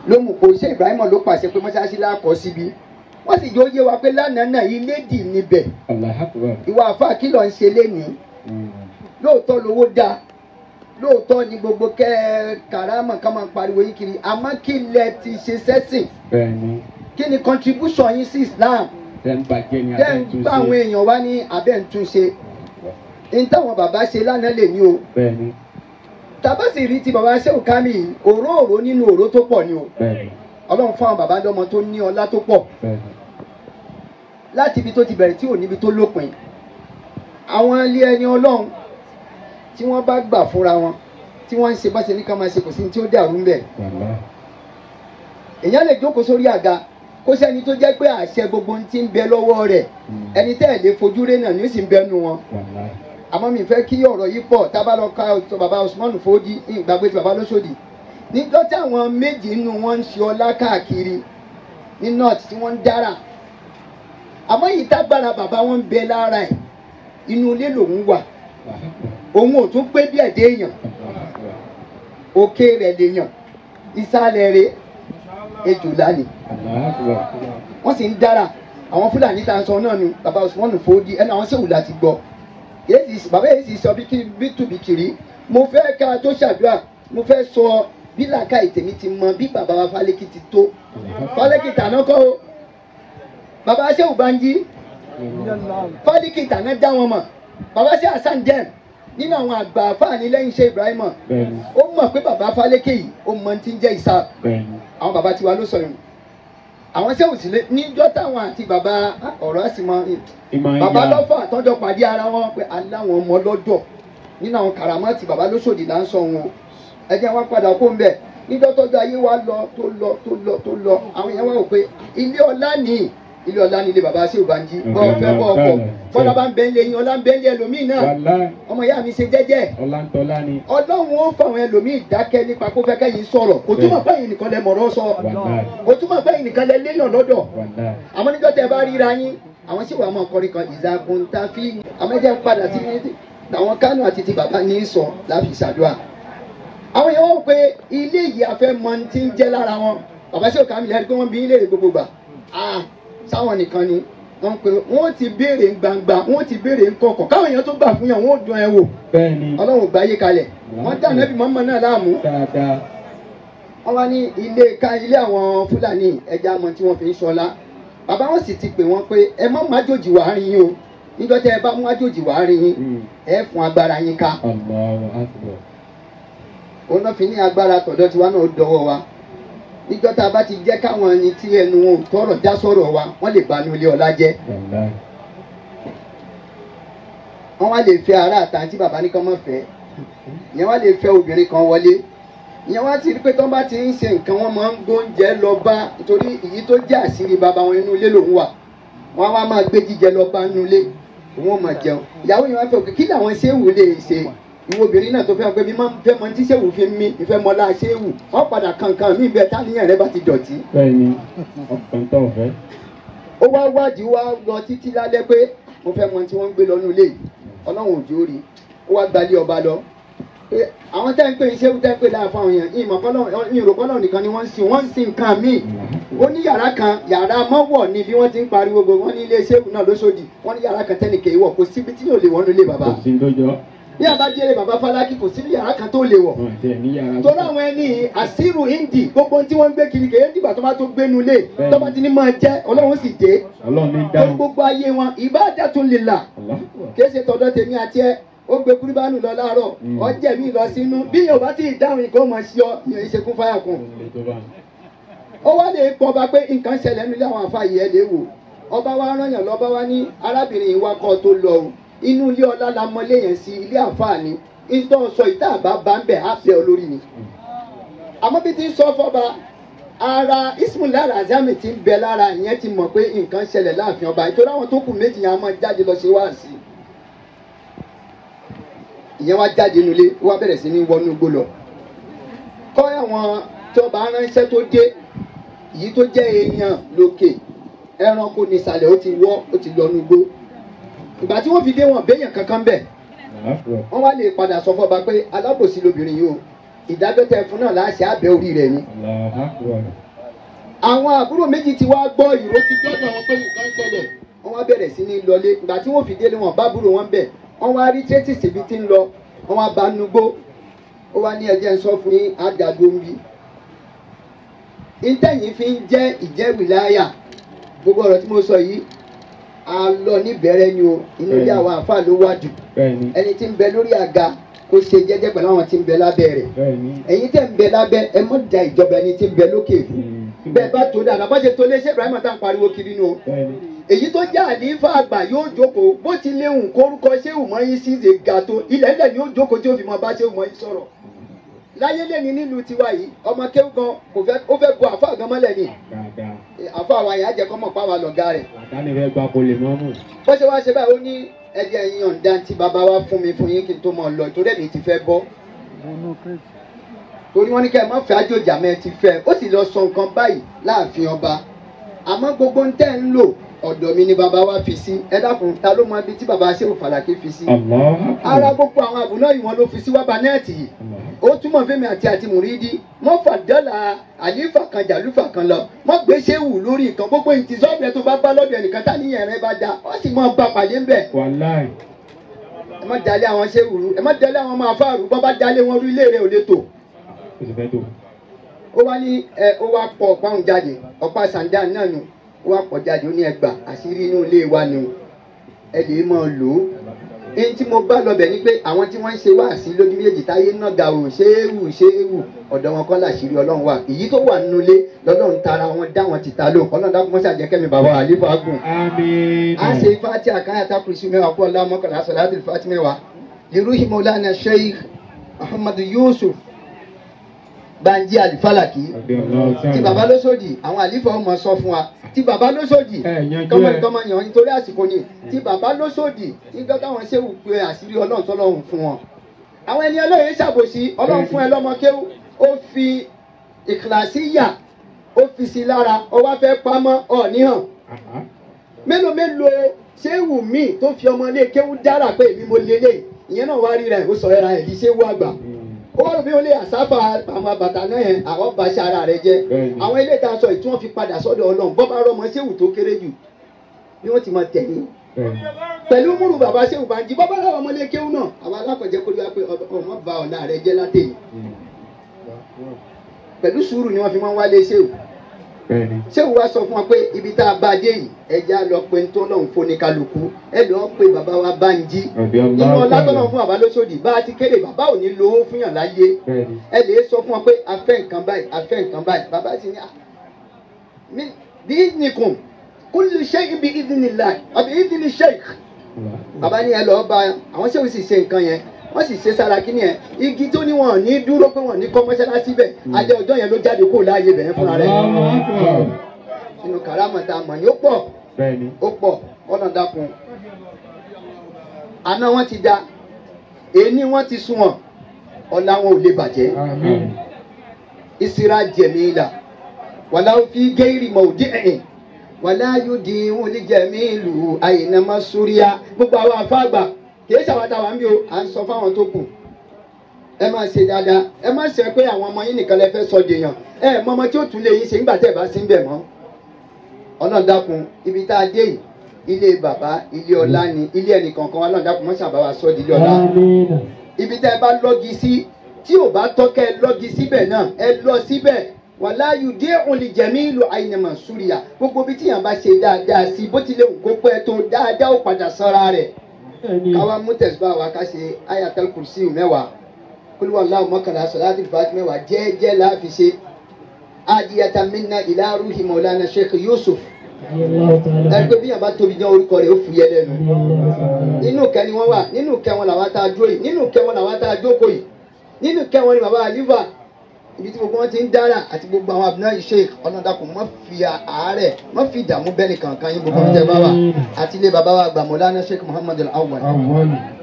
ló mú kó ṣe Ibrahim ló pàṣẹ pé mọ́ṣáláṣí lákọ̀ síbi wọ́n sì jẹ́ ó yé wa pé lánàá náà ilé dì níbẹ̀ Allahu Akbar. ìwà àfa kí ló ń ṣe lénìí Mm. lóòótọ́ lówó dáa lóòótọ́ ni gbogbo kẹ́ karama ká máa pariwo yín kiri àmọ́ kí lẹ ti ṣe sẹ́sìn Bẹ́ẹ̀ni, kí ni contribution yín sí Islam tẹ́ ń bàjẹ́ ni tẹ́ abẹ́ ń ń tún bá àwọn ṣe. èèyàn wá ní abẹ́ ń tún ṣe ní táwọn bàbá ṣe lánàá lè ní o Bẹ́ẹ̀ni, tàbá sì rí ti bàbá Ṣéhù Kámì òróòró nínú òró tó pọ̀ ni o bẹ́ẹ̀ni, Ọlọ́run fún àwọn bàbá lọ́mọ tó ní ọlá tó pọ̀ bẹ́ẹ̀ni. láti ibi tó ti bẹ̀rẹ̀ tí ò níbi tó lópin àwọn ilé ẹni Ọlọ́run tí wọ́n bá gbà fúnra wọn tí wọ́n ń ṣe bá ṣe ní ká máa ṣe kò sí ní tí ó dàrú ń bẹ̀ Wàlá. èèyàn lè jókòó sórí àga kó sẹ́ni tó jẹ́ pé àṣẹ gbogbo ohun tí ń bẹ lọ́wọ́ rẹ̀ Mm. ẹni tẹ́ ẹ̀ lè fojú rẹ̀ náà ni ó sì ń bẹnu wọn Wàlá. àmọ́ mi fẹ́ kí ọ̀rọ̀ yìí pọ̀ tá a bá lọ ka ọ̀tọ̀ bàbá Usman Fodi ìgbàgbé ti bàbá lóṣòdì níjọ́ tí àwọn méjì nínú wọn ń ṣe ọlá káàkiri ní north tí wọ́n ń dára àmọ́ yìí tágbára bàbá wọn ń bẹ lára ẹ̀ inú ilé lòun wà Allahu Akbar. òun ò tún pé bí ẹ̀dẹ́ èèyàn Allahu Akbar. òkè rẹ̀ lèèyàn ìsàlẹ̀ rẹ̀ ejòlá ni Allahu Akbar. wọ́n sì ń dára àwọn fúlàní tá a sọ náà ni bàbá Usman Fodi ẹnu àwọn sèwù láti gbọ́ Èsì- bàbá yìí sì sọ bí kí- bí tùbìkìrì mo fẹ́ ká tó ṣàdúrà mo fẹ́ sọ bí làákà ìtẹ̀mí ti mọ bí bàbá wa Fálékì ti tó Allahu Akbar. Fálékì tàná kọ́ o bàbá sèwù Banji Fálékì tàná dá wọn mọ̀ bàbá sèwù Hasan Dem nínú àwọn àgbà fáàní lẹ́yìn iṣẹ́ Ibrahim Bẹ́ẹ̀ni, ó mọ̀ pé bàbá Fálékì yìí ó mọ ti ń jẹ́ ìsáàbù bẹ́ẹ̀ni. àwọn bàbá tiwa ló sọ yìí àwọn sẹ́wọ̀n sílẹ̀ níjọ́ táwọn àti bàbá ọ̀rọ̀ ẹ̀sìn mọ́ Ìmọ̀ bàbá ìyá. lọ́fọ̀ àtọ́jọ́ pàdé ara wọn pé aláwọn ọmọ lọ́dọ̀ nínú àwọn kàràmọ́tì bàbá lóṣòdì là ń sọ wọn o ẹ jẹ́ wá padà kó ń bẹ̀ níjọ́ tọ́jú ayé wa lọ tó lọ tó lọ tó lọ àwọn èèyàn wá wò pé ilé ọlá ní ilé ọlá ní ilé bàbá sí òbánjí bọ́ọ̀ fẹ́ bọ́ọ̀ kọ̀ bọ́lá bá ń bẹ́ ń lé yín ọlá ń bẹ́ ń lé ẹlòmíì náà Wàlá. ọmọ ìyá mi ṣe jẹ́jẹ́ Ọlántọ́lá ni. ọlọ́run ó fáwọn ẹlòmíì dákẹ́ nípa kó fẹ́ kẹ́yìn sọ̀rọ̀ kò túmọ̀ pé ẹ̀yin nìkan lẹ mọ̀rọ̀ sọ Wàlá. kò túmọ̀ pé ẹ̀yin nìkan lẹ léèyàn lọ́dọ̀ Wàlá. àmọ́ níjọ́ tẹ bá ríra yín àwọn sì wà máa kọrin kan ìzàkùn ta fi àmọ́ ẹ̀jẹ̀ ń padà sí àwọn kánò àti ti bàbá ní í sọ láfi ṣàdúrà àwọn èèyàn wọ́n pé ilé yìí afẹ́ mọ ti ń jẹ́ lára wọn bàbá sí òkà mi lẹ́rìí pé wọ́n bí ilé rẹ̀ gbogbo gbà ah sáwọn nìkan ni wọ́n pe wọ́n ti béèrè gbangba wọ́n ti béèrè ńkọ̀kọ̀ káwọn èèyàn tó gbà fún yàn wọ́n ò dán ẹ wò Bẹ́ẹ̀ni. ọlọ́run gbà yé kalẹ̀ wọ́n dá nẹ́bí mọ́mọ́ náà láàmú Dáadáa. wọ́n wá ní ilé ká ilé àwọn fúlàní ẹja mọ tí wọ́n fi ń ṣọlá bàbá wọn sì ti pè wọ́n pé ẹ má má jòjì wàá rin yín o níjọ́ tẹ́ ẹ bá mú àjòjì wàá rin yín Mm. ẹ fún agbára yín ká Allahu Akbar. òun náà fi ní agbára tọ̀dọ̀ tiwa náà dọwọ́ wa níjọ́ tá a bá ti jẹ́ káwọn ẹni tí ẹnu wọn ò tọrọ já sọ̀rọ̀ wa wọ́n lè ba inú ilé ọlá jẹ́ Wàlá. wọ́n wá lè fẹ́ ará àtà tí bàbá ní kán mọ̀ fẹ́ ìyẹn wá lè fẹ́ obìnrin kan wọlé ìyẹn wá ti rí pé tán bá ti ń ṣe nǹkan wọn máa ń gbóúnjẹ lọ bá nítorí èyí tó jẹ́ àṣírí bàbá wọn inú ilé lòún wà wọ́n á wá máa gbé jíjẹ lọ bá inú ilé òun ò máa jẹun ìyàwó yẹn wá fẹ́ òkè kí làwọn ṣéwù lè ṣe ìwọ obìnrin náà tó fẹ́ pé bí máa ń fẹ́ mọ tí ṣéwù fi mí ìfẹ́ mọ́lá ṣéwù wọ́n padà kankan mí bẹ́ẹ̀ táníyàn rẹ bá ti dọ̀tí Bẹ́ẹ̀ni. Ọkàn tó fẹ́. ó wá wádìí wá lọ títí lálẹ́ pé mo fẹ́ mọ tí wọ́n ń gbé lọ nílé yìí ọlọ́run òjò rí ó wá gbalé ọba lọ pé àwọn tẹ́ ń pè ní sẹ́wù tẹ́ ń pè láàfin àwọn èèyàn ìmọ̀ kọ́lọ́ ìrò kọ́lọ́ nìkan ni wọ́n ń sìn wọ́n ń sìn nǹkan míì ó ní yàrá kan yàrá mọ́wọ̀ ni bí wọ́n ti ń pariwo gbogbo wọ́n ní ilé sẹ́wù náà lóṣòdì wọ́n ní yàrá kan tẹ́nìkẹ́ ìwọ̀ kò síbi tí yóò lè wọ́n nílé bàbá Kò sí lójọ́. bí àbájẹ́rẹ́ bàbá Fálákì kò sí yàrá kan tó lè wọ̀ Wọ́n ti ẹ̀ ní yàrá. torí àwọn ẹni àṣírù hindi gbogbo ohun tí wọ́n ń gbé kiri kèé dìgbà tó bá tó gbénu lé tó bá ti ní máa jẹ́ ọlọ́run sì dé Ọlọ́run ní torí dáhùn. gbogbo ayé wọn ibadatun lillah Allahu Akbar. kìí ṣe tọ̀dọ̀ tèmi àti ẹ ó gbé kúrúbánù lọ láàárọ̀ Mm. ọjẹ́ mi lọ sínú bí yóò bá ti dáhùn nǹkan ó mọ̀ sí ọ yóò ṣe kún fáyà kún. Ilé tó bá ń. ó wá lè pọ̀ bá pé nǹkan ṣẹlẹ̀ nílé àwọn àfààyè ẹ̀ lè wò ọba wa rányàn lọ́ba wa ní arábìnrin yìí wá kọ́ tó lọ o inú ilé ọlá la mọlé yẹn sí ilé àǹfààní ìtọ́ sọ ìta àbá bá ń bẹ̀ á bẹ̀ ọ lórí ni. àmọ́ bí ti ń sọ fọ́ba ara ismaila razami ti ń bẹ lára ìyẹn ti mọ̀ pé nǹkan ṣẹlẹ̀ láàfin ọba ìtọ́jú àwọn tó kù méjì yẹn á máa jáde lọ ṣe wáàsí ìyẹn wá jáde nulẹ̀ ó wá bẹ̀rẹ̀ sí ní wọnú igbó lọ kọ́ àwọn tọba aránṣẹ́ tó dé èyí tó jẹ́ èèyàn lókè ẹranko nísàlẹ̀ ó ti wọ́ ó ti lọ nugbó ìgbà tí wọ́n fi dé wọn béèyàn kankan bẹ̀ Allahu Akbar. wọ́n wá lè padà sọ fọba pé alábòsí lobìnrin yìí o ìdájọ́ tẹ fún náà láṣẹ abẹ́ orí rẹ̀ ni. Allahu Akbar. àwọn àbúrò méjì ti wá gbọ́ ìró ti dọ́dọ̀ wọn pé nǹkan ṣẹlẹ̀ wọ́n wá bẹ̀rẹ̀ sí ní lọlé ìgbà tí wọ́n fi délé wọn bá búrò wọn bẹ̀ wọ́n wá rí tẹ́tìsì ibi tí ń lọ wọ́n wá bá nugbó ó wá ní ẹjẹ́ ń sọ fún yín àdàdo ń bí. ìtẹ̀yìn fi ń jẹ́ ìjẹ́wìláyà gbogbo ọ̀rọ̀ tí mo sọ yìí a lọ níbẹ̀rẹ̀ ni o inú ilé àwọn àáfàá ló wá jù Bẹ́ẹ̀ni. ẹni tí ń bẹ lórí àga kó ṣe jẹ́jẹ́ pẹ̀lú àwọn tí ń bẹ lábẹ́ rẹ̀ Bẹ́ẹ̀ni. ẹ̀yin tẹ̀ ń bẹ lábẹ́ ẹ mọ̀ da ìjọba ẹni tí ń bẹ lókè fún bẹ́ẹ̀ bá tó dáadáa bá ṣe tó lé ṣé Ibrahim tá à ń pariwo kiri nù o Bẹ́ẹ̀ni. èyí tó jẹ́ àlífà àgbà yóò jókòó bó ti léhùn kórúkọ ṣéwù mọ́ yín síze ga tó ilẹ̀ ilẹ̀ ni yóò jókòó tí ó fi mọ bá ṣéwù mọ́ yín sọ̀rọ̀ láyé lẹ́ni nílùú tiwa yìí ọmọ kéwù gan kò fẹ́ ó fẹ́ bu àfa gan mọ́lẹ̀ ni Dáadáa. àfa wa yà á jẹ́ kọ́mọ̀ pàwọ́ lọ̀gá rẹ̀ Àdáni rẹ̀ gba polè mọ́mù. bó ṣe wá ṣe báyìí ó ní ẹjẹ yín ọ̀ǹda tí bàbá wa fún mi fún yín kí n tó mọ̀ lọ ìtòrí ẹ̀mí ti fẹ́ bọ́ torí wọ́n ní kẹ́ ẹ má fẹ́ àjòjà mẹ́ ti fẹ́ ó sì lọ sọ nǹkan báyìí láàfin ọba àmọ́ gbogbo ń tẹ́ ń lò ọ̀dọ̀ mi ni bàbá wa fi sí ẹ dákun ta ló mọ ibi tí bàbá ṣéwù fàlàkì fi sí Allahu Akbar. ara gbogbo àwọn àbùnà yìí wọn ló fi sí wábà nẹ́ẹ̀tì yìí ó túmọ̀ fẹ́mi àti àti mùrídì wọ́n fà dọ́là àlífà kan jàlúfà kan lọ wọ́n gbé ṣéwù lórí nǹkan gbogbo ìtìsọ́ọ̀bù tó bá bá lọ́dọ̀ ẹnìkan tá níyẹn rẹ bá da wọ́n sì mọ̀ bá pàdé ńbẹ̀ Wàláì. ẹ má dalẹ̀ àwọn ṣéwù rú ẹ má dalẹ̀ àwọn ọmọ afáàrú bọ́ bá dalẹ̀ wọn rú ilé rẹ ò lè tò Ó sì fẹ́ tó. ó wá ní ẹ ó wá pọ ọ̀pá òun jáde ọ̀pá sàǹdà náà nù ó wá pọ̀ jáde ó ní ẹgbà àṣírí inú ilé wa ni o ẹ lè máa lò ó èyí tí mo bá lọbẹ̀ ni pé àwọn tí wọ́n ń ṣe wá sí lójú méjèèjì táyé náà ga ò ṣéwù ṣéwù ọ̀dọ̀ wọn kọ́ làṣírí ọlọ́run wà èyí tó wà nínú ilé lọ́lọ́run tara wọn dá wọn ti ta lóhùn ọlọ́run dákun mọ́ṣá jẹ́ kẹ́mi bàbá àlífà gùn Àmín. a ṣe fati àkáyàtà kùrìsì mẹ́wàá kó ọlá mọ́kànlá sọ̀láàtì fati mẹ́wàá liruhi maulana sheikh muhammadu yusuf banji alifalaki Radiyallahu ta'ala. tí baba ló sòdì àwọn àlífà ọmọ sọ fún wa tí baba ló sòdì Ẹ yanjú kọ́mọ ẹ̀. kọ́mọ yàn nítorí àsìkò ni tí baba ló sòdì nígbà táwọn ṣéwù pé àṣírí ọlọ́run tọ́lọ́run fún wọn. àwọn ẹni ọlọ́run ṣàbòsí ọlọ́run fún ẹ lọ́mọ kéwù ó fi ìkìlàsí yà ó fi sí lára ó wá fẹ́ pamọ́ ọ̀ níhàn Àhá. mélòó mélòó ṣéwù míì tó fi ọmọ ilé kéwù dára pé èmi mo lélẹ̀ ìyẹn náà wá rí rẹ̀ ó sọ ẹ̀ra ẹ̀ di ṣéwù àgbà ó wá rò bí ó lè àsáfà àwọn bàtà náà yẹn àwọn bá ṣe ara rẹ̀ jẹ́ Bẹ́ẹ̀ni. àwọn ilé ìta sọ ìtí wọ́n fi padà sọ́dọ̀ ọlọ́run bọ́ bá rọmọ ṣéwù tó kéré jù bí wọ́n ti mọ tẹ̀yìn Bẹ́ẹ̀ni. pẹ̀lú múrù bàbá ṣéwù bá ń jí bọ́bá láwọn ọmọlé kéwù náà àwọn alákọ̀jẹ́ kó lóyún pé ọmọ bá ọ̀la rẹ̀ jẹ́ látẹ̀yìn pẹ̀lú sùúrù ni wọ́n fi máa ń wálé ṣéwù Bẹ́ẹ̀ni. ṣéwù wá sọ fún wa pé ibi tá a bá dé yìí ẹja lọ pé ń tó lọ́hùn fún ní kálukú ẹ lọ́ọ́ pé bàbá wa bá ń jí Radiyallahu nínú ọlá ta'ala. tọ́lọ̀ fún bàbá lóṣòdì bá a ti kéde bàbá ò ní lówó fún yàn láyé Bẹ́ẹ̀ni. ẹ lè sọ fún wọn pé a fẹ́ nǹkan báyìí a fẹ́ nǹkan báyìí bàbá sì ní à mí bí ìdìnnìkùn kullu shay'in bí ìdìnnìlá àbí ìdìnnì sheikh bàbá ní ẹ lọ́ọ́ bá àwọn ṣéwù sì ṣe nǹkan yẹn wọ́n sì ṣe sára kí ni ẹ igi tó ní wọn ò ní dúró pé wọn ò ní kọ́ mọ́ṣáláṣí bẹ̀ alẹ́ ọjọ́ yẹn ló jáde kó láàyè bẹ̀rẹ̀ fúnra rẹ̀ Allahu Akbar. nínú kàrámọ̀tà mọ̀ ní ó pọ̀ Bẹ́ẹ̀ni. ó pọ̀ ọ̀nà dákun àná wọn ti da èní wọn ti sún wọn ọ̀la wọn ò lè bàjẹ́ Àmín. ìsira jẹ̀míìlà wàlá fi géèrè mọ̀ọ́dí ẹ̀yìn wàlá yóò di wọn lè jẹ̀míìlù àyìnàmọ́ súríà gbogbo àwọn afáàgbà kì í ṣàwádà wà ń bí o à ń sọ fáwọn tó kù ẹ máa ṣe dáadáa ẹ má ṣe pé àwọn ọmọ yín nìkan lè fẹ́ sọ dèèyàn ẹ mọ ọmọ tí ó tún lè yín ṣe nígbà tẹ́ ẹ bá sí ń bẹ̀ mọ́ ọlọ́run dákun ibi tá a dé yìí ilé bàbá ilé ọlá ni ilé ẹnìkankan wa ọlọ́run dákun mọ́ṣáà bá wa sọ́ di ilé ọlá Àmín. ibi tẹ́ ẹ bá lọ́gi sí tí ò bá tọ́ kẹ́ ẹ lọ́gi síbẹ̀ náà ẹ lọ síbẹ̀ wàlá yùdí òǹlì jẹ̀mí ìlú àyìnàmọ̀ súrìyà gbogbo ibi tí yàn bá ṣe dáadáa sí bó tilẹ̀ wù kó pẹ́ tó dáadáa ó padà sọ́ra rẹ̀ káwa mú tẹ̀síbá wa ká ṣe ayatul kursi mẹ́wàá kúlúwà láwù mọ́kànlá sọ̀láàtì fàtí mẹ́wàá jẹ́ẹ́jẹ́ láàfi ṣe adiyata minna ila ruhi maulana sheikh yusuf ẹgbẹ́ bí yàn bá tóbi jẹ́ orúkọ rẹ̀ ó fúyẹ́ lẹ́nu nínú kẹ́ ni wọ́n wà nínú kẹ́ wọn làwọn tá a dúró yìí nínú kẹ́ wọn làwọn tá a jókòó yìí nínú kẹ́ wọn ni bàbá àlífà ibi tí gbogbo wọn ti ń dára àti gbogbo àwọn àbúná sheikh ọlọ́dàkùn má fi àárẹ̀ má fi ìdààmú bẹ́ẹ̀ nìkan kan yín gbogbo ọ̀tẹ̀ bá wà àti ilé bàbá wa àgbà mọ̀lánà sheikh muhammadu awwal Àwọn.